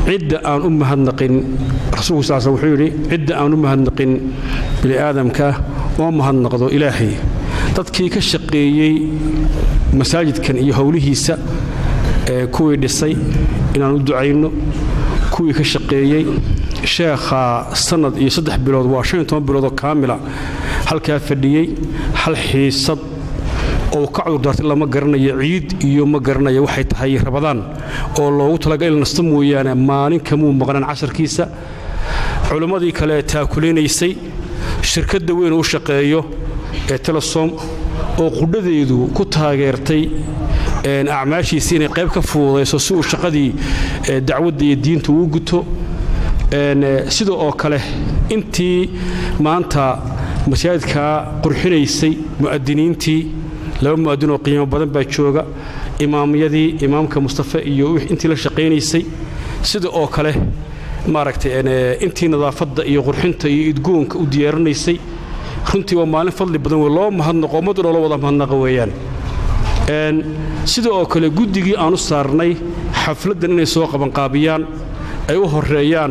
cidda aan u mahadnaqin rasuulku sal sl wuxuu yidhi cidda aan u mahadnaqin bini aadamka oo mahadnaqdo ilaahay dadkii ka shaqeeyey masaajidkan iyo howlihiisa ee kuwii dhisay inaan u ducayno kuwii ka shaqeeyey sheekha sanad iyo saddex bilood waa shan iyo toban biloodoo kaamila halkaa fadhiyey hal xiisad oo ka cudurdaartay lama garanayo ciid iyo ma garanayo waxay tahay rabadaan oo loogu talaga in nasta mooyaane maalin kamuu maqnaan casharkiisa culimmadii kale taakulaynaysay shirkadda weyn u shaqeeyo ee telesom oo qudhadeedu ku taageertay acmaashiisii inay qayb ka fududayso si uu shaqadii dacwadda iyo diinta uu guto sida oo kale intii maanta masaajidkaa qurxinaysay mu'adiniintii laba mu'adin oo qiimo badan baa jooga imaamyadii imaamka mustafe iyo intii la shaqaynaysay sida oo kale maaragtay intii nadaafadda iyo qurxinta iyo idgoonka u diyaarinaysay runtii waa maalin fadli badan wey loo mahadnaqo ummaddu loola wada mahadnaqa weeyaan sida oo kale guddigii aan u saarnay xafladdan inay soo qabanqaabiyaan ay u horeeyaan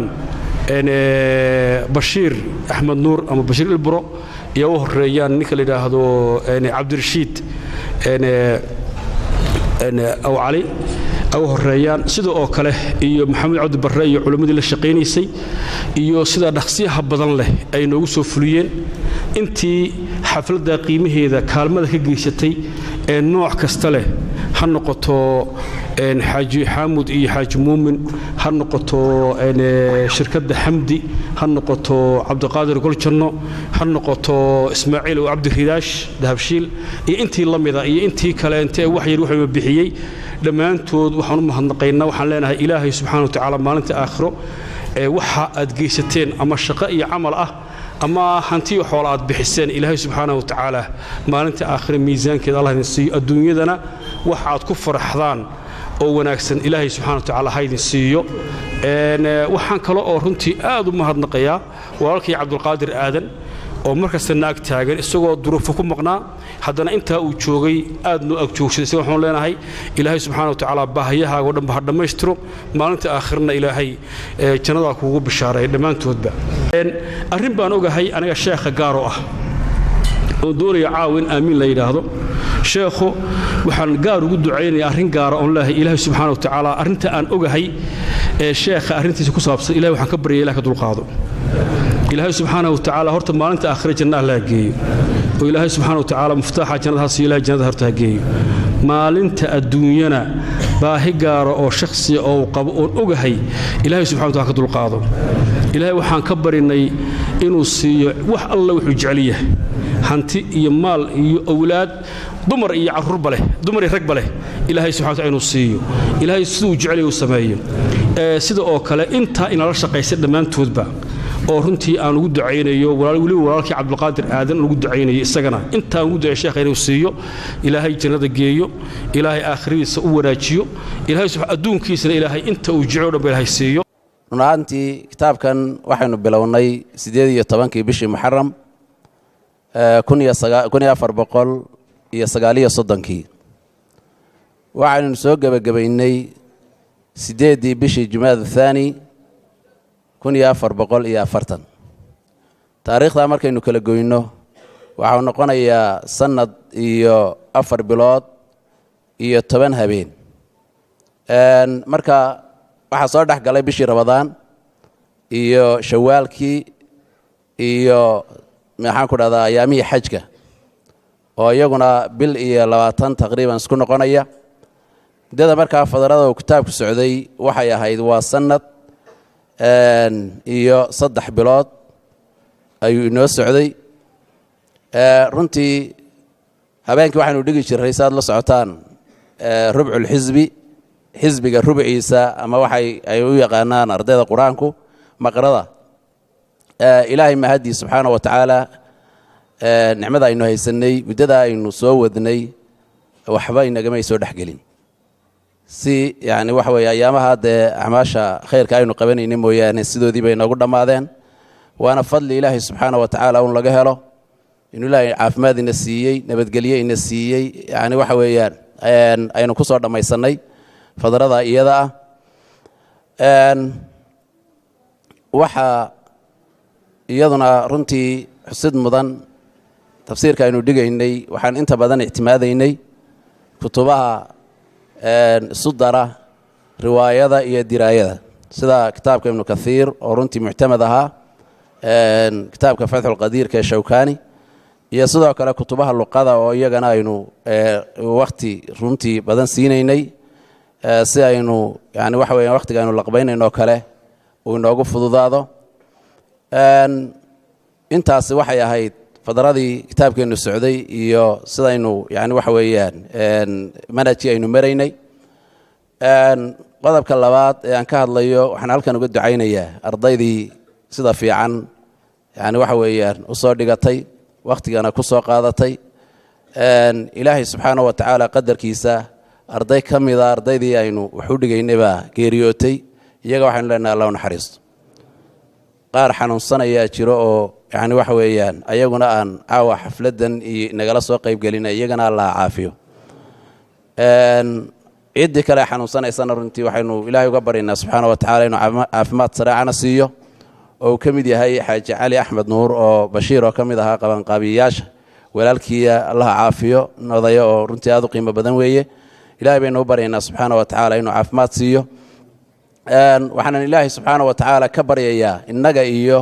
bashiir axmed nuur ama bashiir ilburo iyo u horeeyaan ninka la yidhaahdo cabdirashiid aw cali ay u horeeyaan sida oo kale iyo maxamed cabdi barre iyo culimmadii la shaqaynaysay iyo sida dhaqsiyaha badan leh ay noogu soo fuliyeen intii xafladda qiimaheeda kaalmada ka geysatay ee nooc kasta leh ha noqoto xaaji xaamud iyo xaaji muumin ha noqoto shirkadda xamdi ha noqoto cabdiqaadir goljanno ha noqoto ismaaciil oo cabdiridaash dahabshiil iyo intii la mida iyo intii kaleente ee wax yar wuxuuba bixiyey dhammaantood waxaan u mahadnaqaynaa waxaan leenahay ilaahay subxana wa tacaala maalinta aakhiro ee waxa aad geysateen ama shaqo iyo camal ah ama hantiyo xoola aad bixiseen ilaahay subxaana wa tacaala maalinta aakhire miisaankeeda allah idin siiyo adduunyadana wax aad ku faraxdaan oo wanaagsan ilaahay subxana wa tacaala ha idin siiyo waxaan kale oo runtii aad u mahadnaqayaa walaalkii cabdulqaadir aadan oo markasta naag taagan isagoo duruufo ku maqnaa haddana intaa uu joogay aad noo agjoogsaday isaga waxaan leenahay ilaahay subxaana wa tacaala baahiyahaaga o dhanba ha dhammaystiro maalinta aakhirna ilaahay jannadaa kuugu bishaareeya dhammaantoodba arrin baan ogahay aniga sheekha gaaro ah oon doonaya caawa in aamiin la yidhaahdo sheekhu waxaan gaar ugu ducaynaya arrin gaara oon leehay ilaahay subxaana wa tacaala arrinta aan ogahay ee sheekha arrintiisa ku saabsan ilahay waxaan ka baryaya ilah ka dulqaado ilaahay subxaana wa tacaala horta maalinta aakhire janna allah geeyo oo ilaahay subxaana wa tacaala muftaaxa jannada ha siiyo ilahay jannada horta ha geeyo maalinta adduunyana baahi gaara oo shakhsiya oo uu qabo oon ogahay ilaahay subxana wa taala ka dulqaado ilaahay waxaan ka barinay inuu siiyo wax alla wuxuu jecel yahay hanti iyo maal iyo owlaad dumar iyo carruurba leh dumar iyo ragba leh ilaahay subxana wa taala inuu siiyo ilaahay siduu jecel yahay uu sameeyo sida oo kale intaa inala shaqaysa dhammaantoodba oo runtii aan ugu ducaynayo weliba walaalkii cabdulqaadir aadan ugu ducaynayo isagana intaan ugu ducay sheekha inuu siiyo ilaahay jannada geeyo ilaahay aakhiradiisa u wanaajiyo ilaahay adduunkiisana ilaahay inta uu jecel o dhanba ilaahay siiyo run ahaantii kitaabkan waxaynu bilownay siddeed iyo tobankii bishii muxaram kun iyo afar boqol iyo sagaaliyo soddonkii waxaynu soo gebagabaynay siddeeddii bishii jumaada thaani kun iyo afar boqol iyo afartan taariikhdaa markaynu kala goyno waxau noqonayaa sannad iyo afar bilood iyo toban habeen marka waxaa soo dhex galay bishii rabadaan iyo shawaalkii iyo maxaan ku dhahdaa ayaamihii xajka oo iyaguna bil iyo labaatan taqriiban isku noqonaya muddada markaa fadarada uu kitaabku socday waxay ahayd waa sannad iyo saddex bilood ayuu inoo socday runtii habeenkii waxaynu dhigi jirray si aad la socotaan rubculxisbi xisbiga rubciisa ama waxay ay u yaqaanaan ardayda qur-aanku maqrada ilaahay mahadii subxaana wa tacaala nicmada aynu haysanay muddada aynu soo wadnay waxba inagamay soo dhexgelin si yani waxa weeye ayaamaha dee acmaasha khayrka aynu qabanayna mooyaane sidoodii bay noogu dhammaadeen waana fadli ilaahay subxaana wa tacaala un laga helo inuu ilaahay caafimaad ina siiyey nabadgelye ina siiyey yani waxa weeyaan aynu ku soo dhammaysannay fadrada iyada waxaa iyaduna runtii xusid mudan tafsiirka aynu dhigaynay waxaan inta badan ictimaadaynay kutubaha isu dara riwaayada iyo diraayada sida kitaabka ibnu kathiir oo runtii muctamad ahaa kitaabka fatxulqadiirka ee shawkani iyo sidoo kale kutubaha luqada oo iyagana aynu wakti runtii badan siinaynay si aynu yani waxa weya waktiga aynu laqbaynaynoo kale uu inoogu fududaado intaasi waxay ahayd fadradii kitaabkeennu socday iyo sidaynu yani waxa weeyaan manhajkii aynu maraynay qodobka labaad ee aan ka hadlayo waxaan halkan uga ducaynayaa ardaydii sida fiican yani waxa weeyaan usoo dhigatay wakhtigana ku soo qaadatay ilaahay subxaana wa tacaala qadarkiisa arday ka mida ardaydii aynu wax u dhigaynay baa geeriyootay iyaga waxaynu leenahay allah u naxariisto qaar xanuunsanayaa jiro oo yani waxa weeyaan ayaguna aan caawa xafladdan iyo nagala soo qaybgelina iyagana allah caafiyo ciddii kale xanuunsanaysana runtii waxaynu ilaahay uga baryaynaa subxaana wa tacala inuu caafimaad sareecana siiyo oo uu ka mid yahay xaaji cali axmed nuur oo bashiir oo ka mid ahaa qabanqaabiyayaasha walaalkiiya allaha caafiyo odaya oo runtii aad u qiimo badan weeye ilahay baynu u baryaynaa subxaana wa tacaala inuu caafimaad siiyo waxaanan ilaahay subxaana wa tacaala ka baryayaa innaga iyo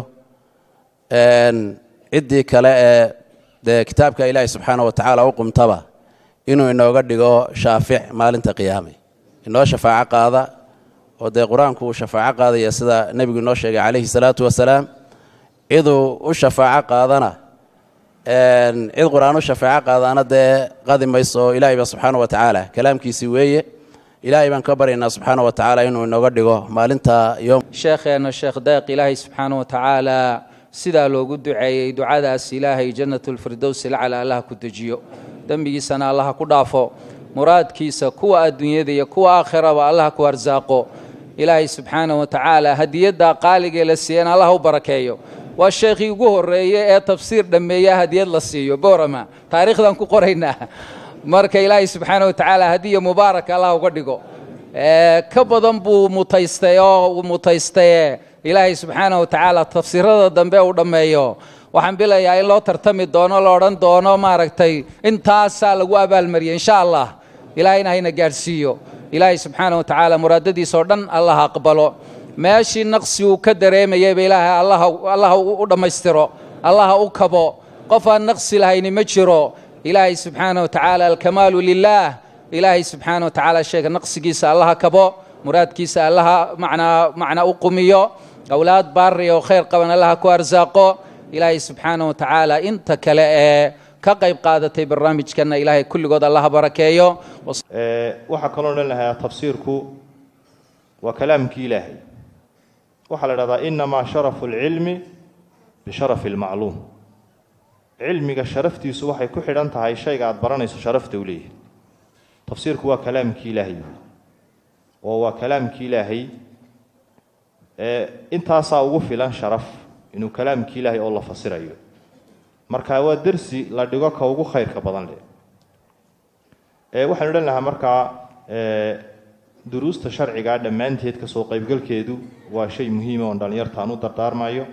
ciddii kale ee dee kitaabka ilaahay subxaana wa tacaala u qumtaba inuu inooga dhigo shaafic maalinta qiyaame inoo shafaaco qaada oo dee qur-aanku uu shafaaco qaadaya sida nebigu inoo sheegay calayhi salaatu wasalaam ciduu u shafaaco qaadana cid qur-aan u shafaaco qaadaana dee qadi mayso oo ilaahay ba subxaana wa tacaala kalaamkiisii weeye ilaahay baan ka baryaynaa subxaana wa tacaala inuu inooga dhigo maalinta yom sheekheena sheekh deeq ilaahay subxaana wa tacaala sidaa loogu duceeyey ducadaas ilaahay jannatulfirdows lacala allaha ku dejiyo dembigiisana allaha ku dhaafo muraadkiisa kuwa adduunyada iyo kuwa aakhiraba allaha ku arsaaqo ilaahay subxaana wa tacaala hadiyadda qaaligee la siiyana allaha u barakeeyo waa sheekhii ugu horreeye ee tafsiir dhammeeya hadiyad la siiyo boorama taariikhdan ku qoraynaa marka ilaahay subxaana wa tacaala hadiya mubaaraka allah uga dhigo ka badan buu mutaystay oo mutaystaye ilaahay subxaana wa tacaala tafsiirada dambe uu dhammeeyo waxaan bilayaa in loo tartami doono la odhan doono maaragtay intaasaa lagu abaalmariyay insha allah ilaahayna hayna gaadhsiiyo ilaahay subxaana wa tacaala muraadadiisa oo dhan allah aqbalo meeshii naqsi uu ka dareemayayba ilaahay allaha u dhammaystiro allaha u kabo qof aan naqsi lahayni ma jiro ilaahay subxaana wa tacaala alkamaalu lilaah ilaahay subxaana wa tacaala sheega naqsigiisa allaha kabo muraadkiisa allaha macnaa macnaa u qumiyo awlaad baari oo khayr qaban allaha ku arsaaqo ilaahay subxaana wa tacaala inta kale ee ka qayb qaadatay barnaamijkanna ilaahay kulligood allaha barakeeyo waxaa kaloo odhan lahaa tafsiirku waa kalaamkii ilaahay waxaa la dhahdaa inamaa sharafu lcilmi bisharafi lmacluum cilmiga sharaftiisu waxay ku xidhan tahay shayga aad baranayso sharafta u leeyahay tafsiirku waa kalaamkii ilaahay oo waa kalaamkii ilaahay intaasaa ugu filan sharaf inuu kalaamkii ilaahay oo la fasirayo marka waa dersi la dhigo ka ugu khayrka badan leh waxaan odhan lahaa markaa duruusta sharciga dhammaanteed kasoo qaybgalkeedu waa shay muhiima oon dhallinyartaan u dardaarmayo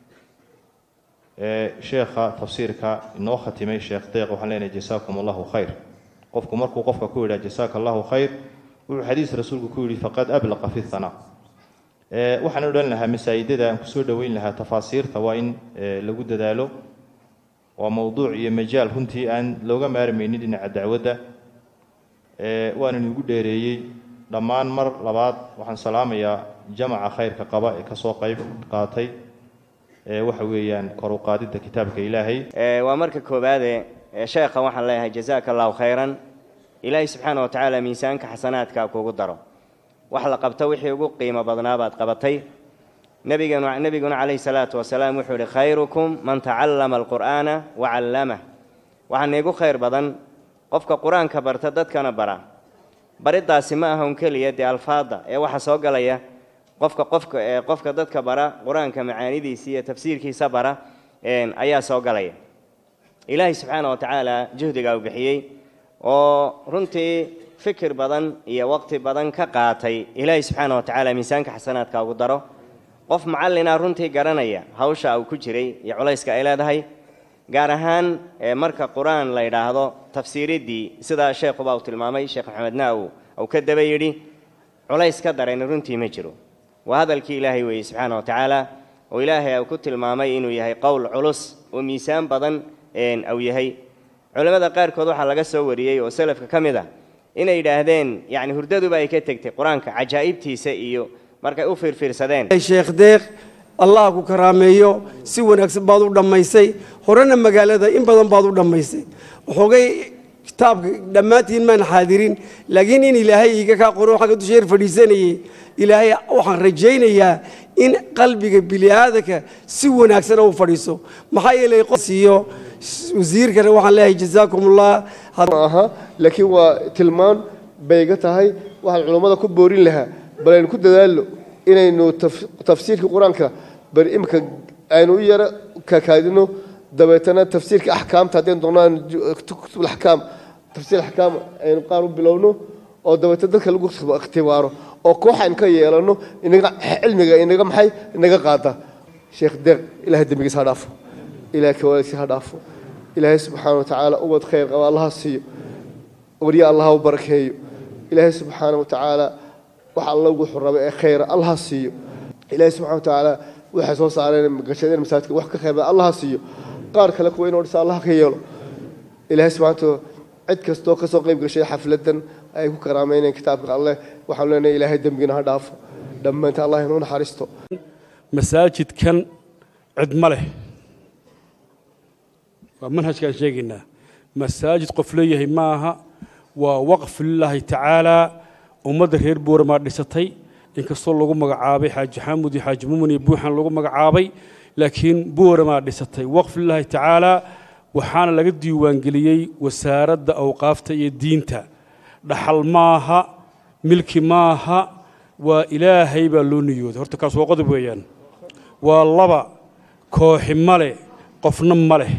sheekha tafsiirka inoo khatimay sheekh deeq waxaan leenahay jasaakum allahu khayr qofku markuu qofka ku yidhaha jasaaka allahu khayr wuxuu xadiis rasuulku ku yidhi faqad ablaqa fi hanaa waxaan odhan lahaa masaa'idada aan kusoo dhoweyn lahaa tafaasiirta waa in lagu dadaalo waa mowduuc iyo majaal runtii aan looga maarmaynin dhinaca dacwadda waanan igu dheereeyey dhammaan mar labaad waxaan salaamayaa jamaca khayrka qaba ee kasoo qayb qaatay waxa weeyaan kor u qaadidda kitaabka ilaahay waa marka koowaade sheekha waxaan leeyahay jazaaka allahu khayran ilaahay subxaana wa tacaala miisaanka xasanaadka kuugu daro wax la qabto wixii ugu qiimo badnaa baad qabatay nabiganu nebiguna calayhi salaatu wasalaam wuxuu yihi khayrukum man tacallama alqur'aana wa callamah waxaa niigu khayr badan qofka qur-aanka barta dadkana bara bariddaasi ma aha un keliya dee alfaadda ee waxaa soo galaya qofka qofka ee qofka dadka bara qur-aanka macaanidiisa iyo tafsiirkiisa bara ayaa soo galaya ilaahay subxaana wa tacaala juhdigaa uu bixiyey oo runtii fikir badan iyo waqti badan ka qaatay ilaahay subxaana wa tacaala miisaanka xasanaadka ugu daro qof macallina runtii garanaya hawsha uu ku jiray iyo culayska ay leedahay gaar ahaan marka qur-aan la yidhaahdo tafsiiriddii sidaa sheekhuba uu tilmaamay sheekh maxamed naaw uu ka daba yidhi culays ka darayna runtii ma jiro waa hadalkii ilaahay weeye subxaana wa tacaala oo ilaahay uu ku tilmaamay inuu yahay qowl culus oo miisaan badan uu yahay culimmada qaarkood waxaa laga soo wariyey oo salafka ka mid ah inay yidhaahdeen yacni hurdaduba ay ka tegtay qur-aanka cajaa'ibtiisa iyo markay u fiirfiirsadeen sheekh deeq allah ku karaameeyo si wanaagsan baad u dhammaysay horena magaalada in badan baad u dhammaysay waxoogay kitaabka dhammaantiin maan xaadirin laakiin in ilaahay iiga kaa qoro xagga dusheer fadhiisanayay ilaahay waxaan rajaynayaa in qalbiga bini'aadanka si wanaagsana u fadhiiso maxaa yeelay qosiiyo wasiirkana waxaan leeyahay jazaakumullah aha laakiin waa tilmaan bayga tahay waxaan culummada ku boorin lahaa bal aynu ku dadaallo inaynu tafsiirka qur-aanka bal imika aynu u yaro kakaadino dabeetana tafsiirka axkaamta haddaynu doonaan kutubulaxkaam tafsiir axkaam aynu qaar u bilowno oo dabeetana dadka lagu ikhtibaaro oo koox aynu ka yeelano inaga cilmiga inaga maxay inaga qaada sheekh deeq ilahay dembigiisa ha dhaafo ilahay kawaalidkiisa ha dhaafo ilaahay subxaana wa tacaala ubad khayr qaba allaha siiyo warya allaha u barakeeyo ilaahay subxaana wa tacaala wax alla wuxuu raba ee khayra allaha siiyo ilaahay subxana wa tacaala waxay soo saareen gashadeen masaajidka wax ka khayr badan allaha siiyo qaar kale kuwa inoo dhisa allaha ka yeelo ilaahay subxana wa cid kastoo ka soo qayb gashay xafladan ay ku karaameynayeen kitaabka alleh waxaan leenahay ilaahay dembigina ha dhaafo dhammaanta allah inuu naxariisto masaajidkan cid ma leh waa manhajkaan sheegaynaa masaajid qof leeyahay ma aha waa waqf lilaahi tacaalaa ummadda reer booramaa dhisatay inkastoo lagu magacaabay xaaji xaamud iyo xaaji mumin iyo buuxan lagu magacaabay laakiin booramaa dhisatay waqf lilaahi tacaalaa waxaana laga diiwaangeliyey wasaaradda awqaafta iyo diinta dhaxal maaha milki maaha waa ilaahay baa loo niyooday horta kaas waa qodob weeyaan waa laba kooxi ma leh qofna ma leh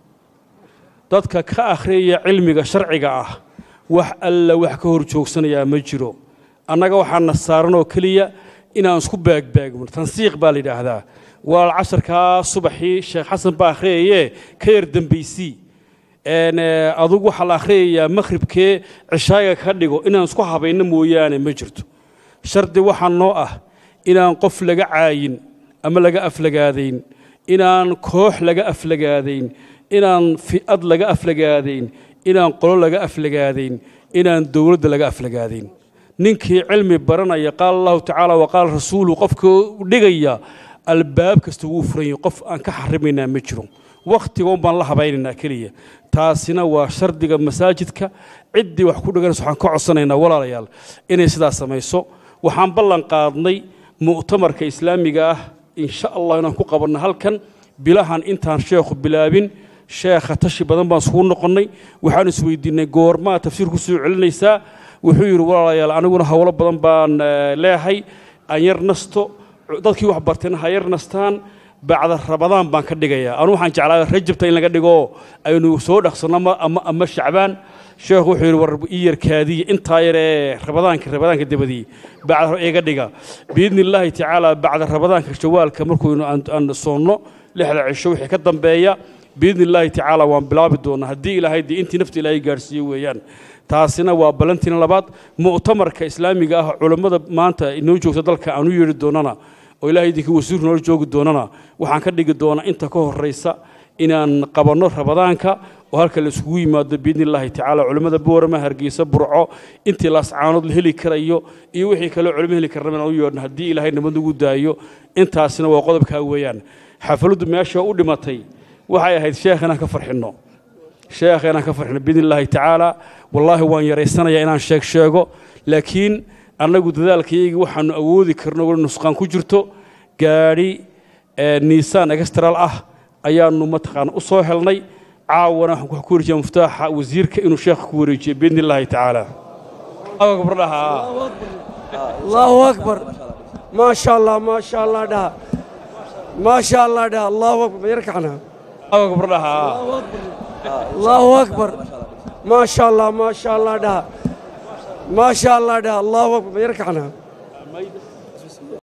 dadka ka akhriyaya cilmiga sharciga ah wax alla wax ka hor joogsanayaa ma jiro annaga waxaana saaran oo keliya inaan isku baagbaagno tansiiq baa la yidhaahdaa walaal casharkaa subaxii sheekh xasan baa akhriyayee ka yar dembaysii adugu waxaa la akhriyayaa makhribkee cishaaga ka dhigo inaan isku habayno mooyaane ma jirto shardi waxaa noo ah inaan qof laga caayin ama laga aflagaadayn inaan koox laga aflagaadayn inaan fi'ad laga aflagaadayn inaan qolo laga aflagaadayn inaan dowladda laga aflagaadayn ninkii cilmi baranaya qaala allahu tacaala wa qaala rasuulu qofka dhigaya albaab kasta wuu furan yahay qof aan ka xarimaynaa ma jiro wakhtigoon baan la habaynaynaa keliya taasina waa shardiga masaajidka ciddii wax ku dhiganaysa waxaan ka codsanaynaa walaalayaal inay sidaas samayso waxaan ballan qaadnay mu'tamarka islaamiga ah insha allah inaan ku qabanno halkan bilahan intaan sheekhu bilaabin sheekha tashi badan baan isugu noqonnay waxaan isweydiinay goormaa tafsiir ku soo celinaysaa wuxuu yidhi walaalayaal aniguna howlo badan baan leehay aan yar nasto dadkii wax bartayna ha yar nastaan bacda rabadaan baan ka dhigayaa anu waxaan jeclaa rajabta in laga dhigo aynu soo dhaqsanno ama ama shacbaan sheekhu wuxuu yidhi war ii yarkaadiya intaa yar ee rabadaanka rabadaanka dabadii bacda iga dhiga biidni illaahi tacaala bacda rabadaanka shawaalka markuynu aan soonno lixda cisho wixii ka dambeeya biidni illaahi tacaala waan bilaabi doonaa haddii ilaahay dee intii nafta ilaahay gaarhsiiye weeyaan taasina waa ballantiina labaad mu'tamarka islaamiga ah culammada maanta inoo joogta dalka aan u yeedhi doonana oo ilahay idinkii wasiirku noola joogi doonana waxaan ka dhigi doonaa inta ka horraysa inaan qabanno rabadaanka oo halka la isugu yimaado biidni illaahi tacaala culimmada boorama hargeysa burco intii laascaanood la heli karayo iyo wixii kaleo culimo heli karna inaan u yeedhno haddii ilaahay nabad nagu daayo intaasina waa qodobkaa weeyaan xafladdu meesha u dhimatay waxay ahayd sheekh inaan ka farxinno sheekh inaan ka farxinno biidni illaahi tacaala wallaahi waan yaraysanayaa inaan sheeg sheego laakiin annagu dadaalkayaygii waxaanu awoodi karno wali nusqaan ku jirto gaadhi niisaan extral ah ayaanu mataqaana u soo helnay caawana waxaan ku wareejiyaa muftaaxa wasiirka inuu sheekha ku wareejiyo biidni illaahi tacaala allahu akbar maa sha allah maa sha allah dhaha maa sha allah dhaha allahu akbar ma yar kacnaa allahu akbar maa sha allah maa sha allah dhaha ما شاء الله ده الله أكبر يركعنا